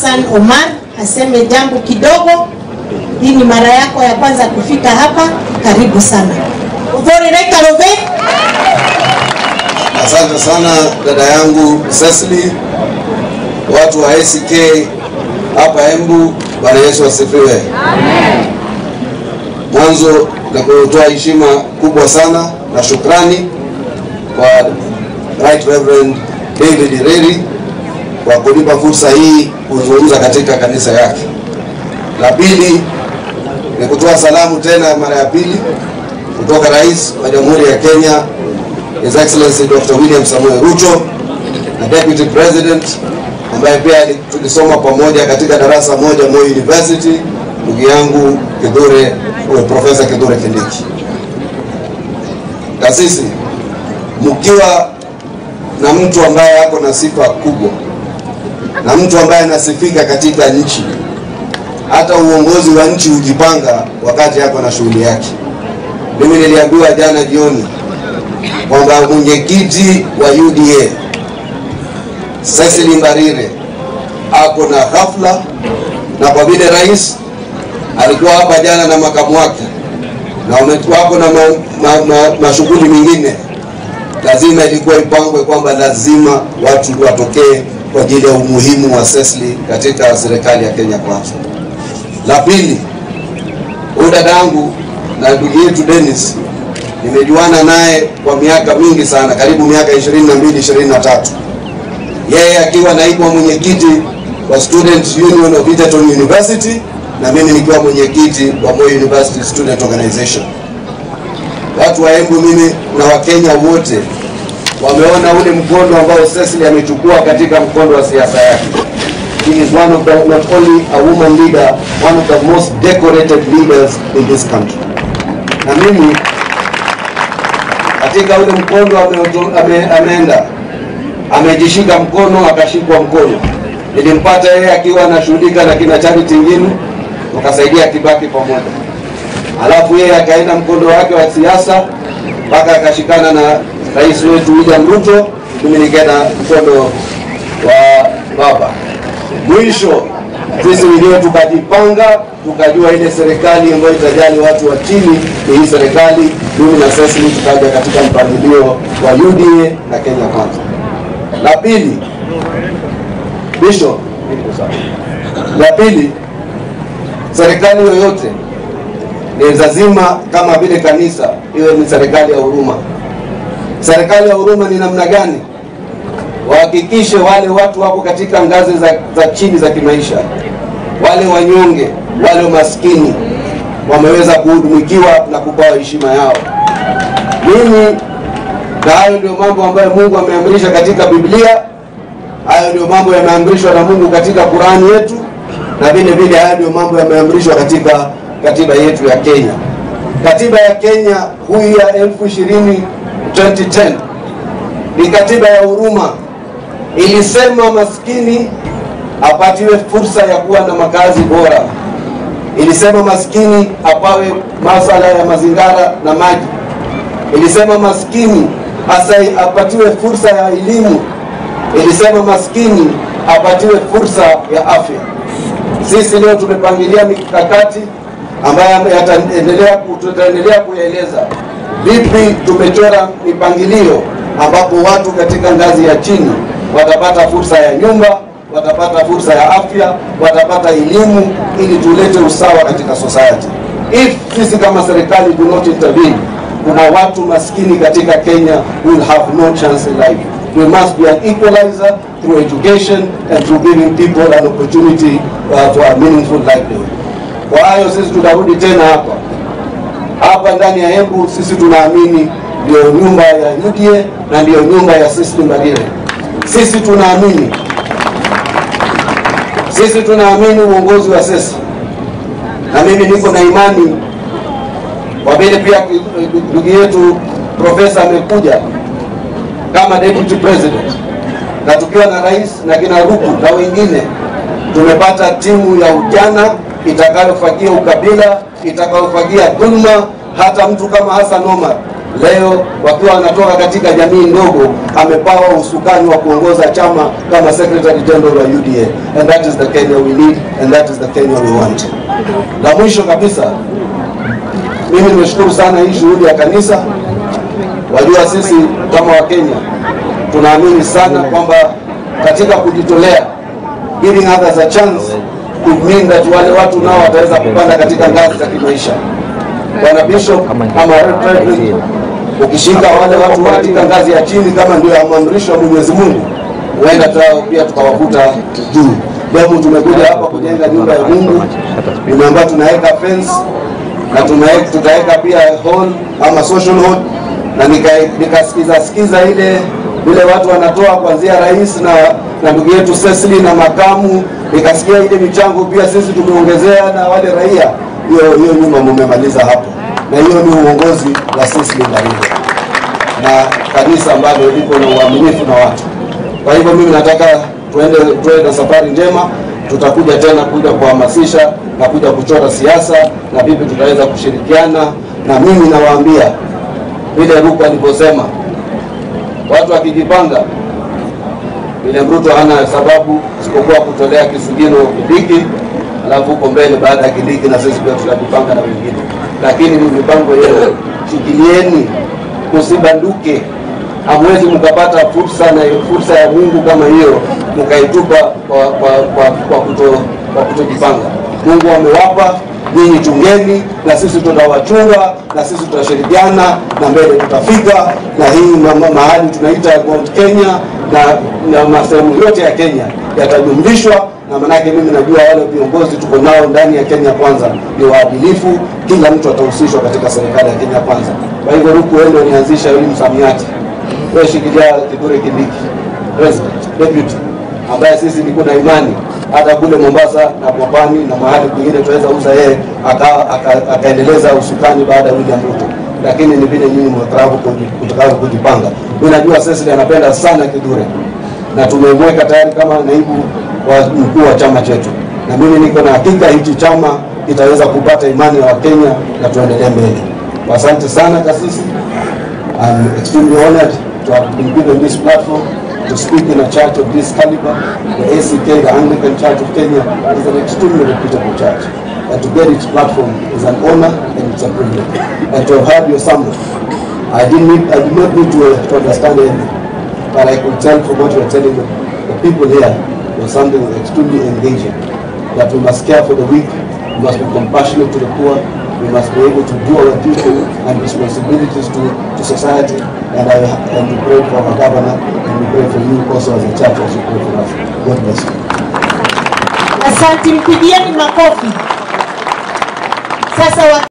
Hassan Omar aseme jambo kidogo. Hii ni mara yako ya kwanza kufika hapa, karibu sana. Uvori Rekarove. Asante sana dada yangu Cecily, watu wa ACK hapa Embu. Bwana Yesu asifiwe. Mwanzo na kutoa heshima kubwa sana na shukrani kwa Right Reverend David Ireri kwa kunipa fursa hii kuzungumza katika kanisa yake. La pili ni kutoa salamu tena mara ya pili kutoka Rais wa Jamhuri ya Kenya His Excellency Dr. William Samoei Ruto na Deputy President ambaye pia tulisoma pamoja katika darasa moja Moi University, ndugu yangu Kithure, Profesa Kithure Kindiki. Taasisi mkiwa na mtu ambaye ako na sifa kubwa na mtu ambaye anasifika katika nchi, hata uongozi wa nchi hujipanga wakati ako na shughuli yake. Mimi niliambiwa jana jioni kwamba mwenyekiti wa UDA Cecily Mbarire ako na hafla, na kwa vile rais alikuwa hapa jana na makamu wake na wako na mashughuli ma, ma, ma mengine, lazima ilikuwa ipangwe kwamba lazima watu watokee kwa ajili ya umuhimu wa Cecily katika serikali ya Kenya Kwanza. La pili, huyu dadangu na ndugu yetu Dennis nimejuana naye kwa miaka mingi sana, karibu miaka 22 23, yeye akiwa naibu mwenyekiti wa Student Union of Egerton University na mimi nikiwa mwenyekiti wa Moi University Student Organization. Watu wa Embu, mimi na Wakenya wote wameona ule mkondo ambao Cecily amechukua katika mkondo wa siasa yake. He is one of the, not only a woman leader, one of the most decorated leaders in this country. Na mimi katika ule mkondo ame, ameenda amejishika mkono akashikwa mkono. Nilimpata yeye akiwa anashughulika na kina Charity Ngilu, tukasaidia Kibaki pamoja, alafu yeye akaenda mkondo wake wa siasa mpaka akashikana na rais wetu William Ruto, mimi nikaenda mkondo wa baba. Mwisho sisi wenyewe tukajipanga, tukajua ile serikali ambayo itajali watu wa chini ni hii serikali. Mimi na Cecily tukaja katika mpangilio wa UDA na Kenya Kwanza. La pili, Bishop, la pili, serikali yoyote ni lazima kama vile kanisa iwe ni serikali ya huruma. Serikali ya huruma ni namna gani? Wahakikishe wale watu wako katika ngazi za, za chini za kimaisha, wale wanyonge, wale maskini wameweza kuhudumikiwa na kupewa heshima yao. Mimi na hayo ndio mambo ambayo Mungu ameamrisha katika Biblia. Hayo ndio mambo yameamrishwa na Mungu katika Qurani yetu, na vile vile hayo ndio mambo yameamrishwa katika katiba yetu ya Kenya. Katiba ya Kenya hii ya elfu ishirini 2010 ni katiba ya huruma, ilisema maskini apatiwe fursa ya kuwa na makazi bora, ilisema maskini apawe masala ya mazingara na maji, ilisema maskini asai apatiwe fursa ya elimu, ilisema maskini apatiwe fursa ya afya. Sisi leo tumepangilia mikakati ambayo yataendelea tutaendelea kuyaeleza vipi tumechora mipangilio ambapo watu katika ngazi ya chini watapata fursa ya nyumba, watapata fursa ya afya, watapata elimu, ili tulete usawa katika society. If sisi kama serikali do not intervene, kuna watu maskini katika Kenya will have no chance in life. We must be an equalizer through education and through giving people an opportunity uh, for a meaningful livelihood. Kwa hayo sisi tunarudi tena hapa hapa ndani ya Embu, sisi tunaamini ndio nyumba ya UDA na ndio nyumba ya Cecily Mbarire. Sisi tunaamini sisi tunaamini uongozi wa sasa, na mimi niko na imani kwa vile pia ndugu yetu profesa amekuja kama deputy president, na tukiwa na rais na kina Ruku na wengine, tumepata timu ya ujana itakayofagia ukabila, itakayofagia dhulma. Hata mtu kama Hassan Omar leo wakiwa wanatoka katika jamii ndogo, amepawa usukani wa kuongoza chama kama Secretary General wa UDA, and that is the Kenya we need and that is the Kenya we want. La mwisho kabisa, mimi nimeshukuru sana hii shughuli ya kanisa. Wajua sisi kama Wakenya tunaamini sana kwamba katika kujitolea, giving others a chance could mean that wale watu nao wataweza kupanda katika ngazi za kimaisha. Bwana Bishop ama Reverend, ukishika wale watu katika ngazi ya chini kama ndio amamrisho wa Mwenyezi Mungu, huenda tao pia tukawavuta juu. Leo tumekuja hapa kujenga nyumba ya Mungu, nimeambiwa tunaweka fence na tunaweka tutaweka pia hall ama social hall, na nika- nikasikiza sikiza ile vile watu wanatoa kuanzia rais na na ndugu yetu Cecily na makamu, nikasikia ile michango pia sisi tumeongezea na wale raia. Hiyo hiyo nyumba mumemaliza hapo, na hiyo ni uongozi wa Cecily Ndarigo na kanisa ambalo liko na uaminifu na watu. Kwa hivyo mimi nataka tuende tuwe na safari njema. Tutakuja tena kuja kuhamasisha na kuja kuchora siasa na vipi tutaweza kushirikiana, na mimi nawaambia vile Ruku alivyosema, watu wakijipanga, William Ruto hana sababu isipokuwa kutolea kisigino Kindiki, alafu huko mbele baada ya Kindiki na sisi pia tutajipanga na wengine, lakini ni mipango yenu, shikilieni, msibanduke hamwezi mkapata fursa na fursa ya Mungu kama hiyo mkaitupa kwa, kwa, kwa, kwa, kuto, kwa kutojipanga. Mungu amewapa nyinyi, chungeni na sisi tutawachunga na sisi tutashirikiana na mbele tutafika, na hii ma, ma, mahali tunaita Mount Kenya na, na masehemu yote ya Kenya yatajumlishwa na manake mimi najua wale viongozi tuko nao ndani ya Kenya Kwanza ni waadilifu, kila mtu atahusishwa katika serikali ya Kenya Kwanza. Kwa hivyo Ruku, wewe ndio nianzisha hili msamiati wewe shikilia Kithure Kindiki president deputy, ambaye sisi niko na imani hata kule Mombasa na Pwani na mahali kwingine tunaweza uza yeye aka- aka- akaendeleza usukani baada ya William Ruto, lakini ni vile nyinyi mtakavyo kujipanga. Mimi najua Cecily anapenda sana Kithure na tumemweka tayari kama naibu wa mkuu wa chama chetu, na mimi niko na hakika hichi chama kitaweza kupata imani ya Wakenya na tuendelee mbele. Asante sana kasisi. I'm extremely honored to have been given this platform to speak in a church of this caliber. The ACK, the Anglican Church of Kenya, is an extremely reputable church. And to get its platform is an honor and it's a privilege. And to have heard your sermon, I didn't need, I did not need to, uh, to understand anything, but I could tell from what you are telling the, the people here was something extremely engaging. That we must care for the weak, we must be compassionate to the poor, we must be able to do our duty and responsibilities to, to society. And I and we pray for our governor and we pray for you also as a church as you pray for us. God bless you. Asante, mpigieni makofi. Sasa wa